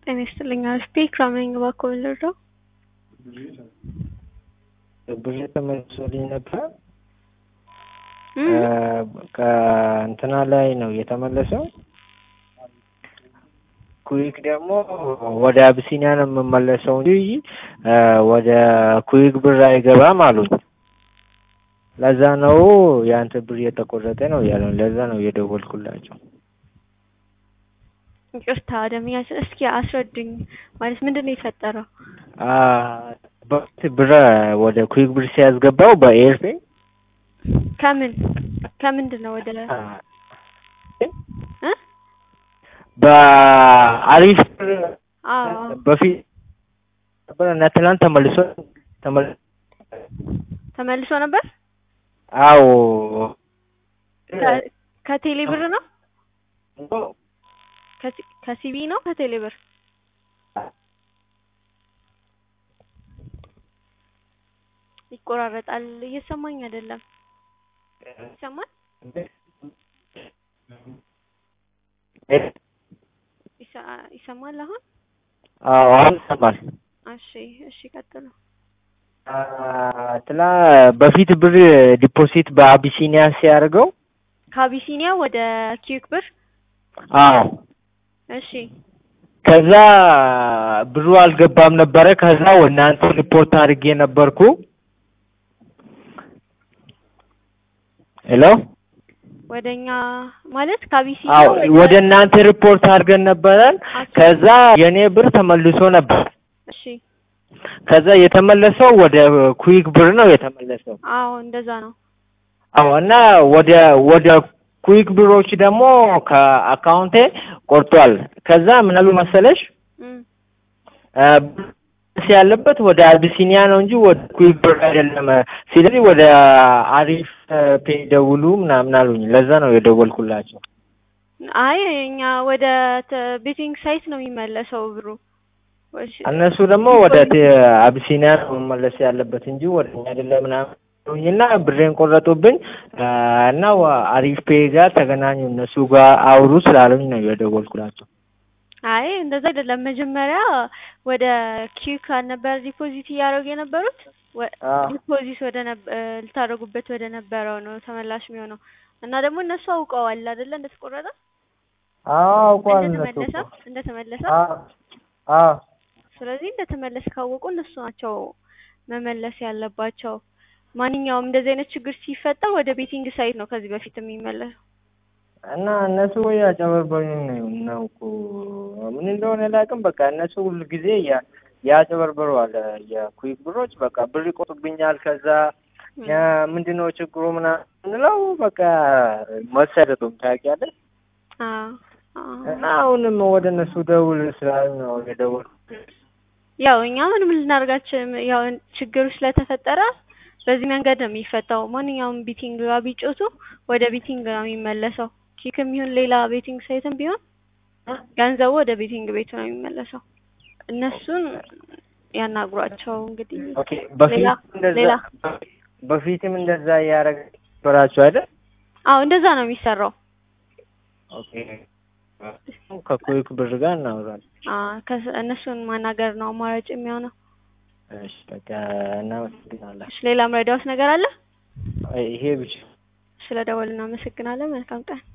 ጤና ይስጥልኝ አስቴ ኢክራም ነኝ እባክዎ ምን ልርዳው? ብር ተመልሶልኝ ነበር እም ከእንትና ላይ ነው የተመለሰው። ኩዊክ ደግሞ ወደ አብሲኒያ ነው የምመለሰው እንጂ ወደ ኩዊክ ብር አይገባም አሉኝ። ለዛ ነው የአንተ ብር እየተቆረጠ ነው ያለው። ለዛ ነው የደወልኩላቸው። ይቅርታ ደንበኛችን እስኪ አስረዱኝ ማለት ምንድን ነው የፈጠረው? በፊት ብር ወደ ኩዊክ ብር ሲያስገባው በኤርፔ ከምን ከምንድን ነው ወደ እ በአሪፍ ብር አዎ በፊት ነበር እና ትናንት ተመልሶ ተመልሶ ተመልሶ ነበር አዎ ከ- ከቴሌ ብር ነው ከሲ- ከሲቢ ነው ከቴሌ ብር ይቆራረጣል እየሰማኝ አይደለም ይሰማል ይሰ- ይሰማል አሁን አዎ አሁን ይሰማል። እሺ እሺ ቀጥሉ ትላ በፊት ብር ዲፖዚት በአቢሲኒያ ሲያደርገው ከአቢሲኒያ ወደ ኪዩክ ብር አዎ እሺ ከዛ ብሩ አልገባም ነበረ። ከዛ ወደ እናንተ ሪፖርት አድርጌ ነበርኩ። ሄሎ ወደኛ ማለት ከአቢሲኒያ አዎ ወደ እናንተ ሪፖርት አድርገን ነበረን። ከዛ የኔ ብር ተመልሶ ነበር። እሺ ከዛ የተመለሰው ወደ ኩዊክ ብር ነው የተመለሰው። አዎ እንደዛ ነው አዎ እና ወደ ወደ ኩዊክ ብሮች ደግሞ ከአካውንቴ ቆርጧል። ከዛ ምን አሉ መሰለሽ እም አ፣ ብር ያለበት ወደ አቢሲኒያ ነው እንጂ ወደ ኩዊክ ብር አይደለም። ስለዚህ ወደ አሪፍ ፔ ደውሉ ምናምን አሉኝ። ለዛ ነው የደወልኩላቸው። አይ እኛ ወደ ተ- ቤቲንግ ሳይት ነው የሚመለሰው ብሩ ወሽ- እነሱ ደግሞ ወደ ቴ- አቢሲኒያ ነው መመለስ ያለበት እንጂ ወደ እኛ አይደለም ምናምን አሉኝና ብሬን ቆረጡብኝ አ፣ እና ወ- አሪፍ ፔ ጋር ተገናኙ እነሱ ጋር አውሩ ስላሉኝ ነው የደወልኩላቸው። አይ እንደዛ አይደለም። መጀመሪያ ወደ ኪዩክ ነበር ዲፖዚት እያደረጉ የነበሩት ወ- አዎ ዲፖዚት ወደ ነብ- እ፣ ልታደርጉበት ወደ ነበረው ነው ተመላሽ የሚሆነው እና ደግሞ እነሱ አውቀዋል አይደለ እንደተቆረጠ አዎ አውቋል እነሱ እንደተመለሰ እኮ። እንደተመለሰ አዎ አዎ ስለዚህ እንደተመለሰ ካወቁ እነሱ ናቸው መመለስ ያለባቸው። ማንኛውም እንደዚህ አይነት ችግር ሲፈጠር ወደ ቤቲንግ ሳይት ነው ከዚህ በፊት የሚመለሰው። እና እነሱ ወይ ያጨበርበሩኝ ነው ነው እኮ ምን እንደሆነ አላውቅም። በቃ እነሱ ሁሉ ጊዜ ያ ያጨበርበረዋል የኩዊክ ብሮች በቃ ብር ይቆጡብኛል። ከዛ ያ ምንድነው ችግሩ ምናምን እንለው በቃ መልስ አይሰጡም ታውቂያለሽ። አዎ አዎ። እና አሁንም ወደ እነሱ ደውል ስላሉ ነው የደወልኩት። ያው እኛ ምንም ልናደርጋችን ያው ችግሩ ስለተፈጠረ በዚህ መንገድ ነው የሚፈታው። ማንኛውም ቤቲንግ ጋር ቢጮቱ ወደ ቤቲንግ ነው የሚመለሰው። ኪክም ይሁን ሌላ ቤቲንግ ሳይትም ቢሆን ገንዘቡ ወደ ቤቲንግ ቤቱ ነው የሚመለሰው። እነሱን ያናግሯቸው እንግዲህ። ኦኬ በፊት ሌላ እንደዛ ሌላ በፊትም እንደዛ እያደረገ ነበራችሁ አይደል? አዎ እንደዛ ነው የሚሰራው። ኦኬ ከኩዊክ ብር ጋር እናወራለን። አ ከስ- እነሱን ማናገር ነው አማራጭ የሚሆነው። እሺ በቃ እናመሰግናለን። እሺ ሌላ ምረዳውስ ነገር አለ? ይሄ ብቻ ስለ ደወል እናመሰግናለን። መልካም ቀን።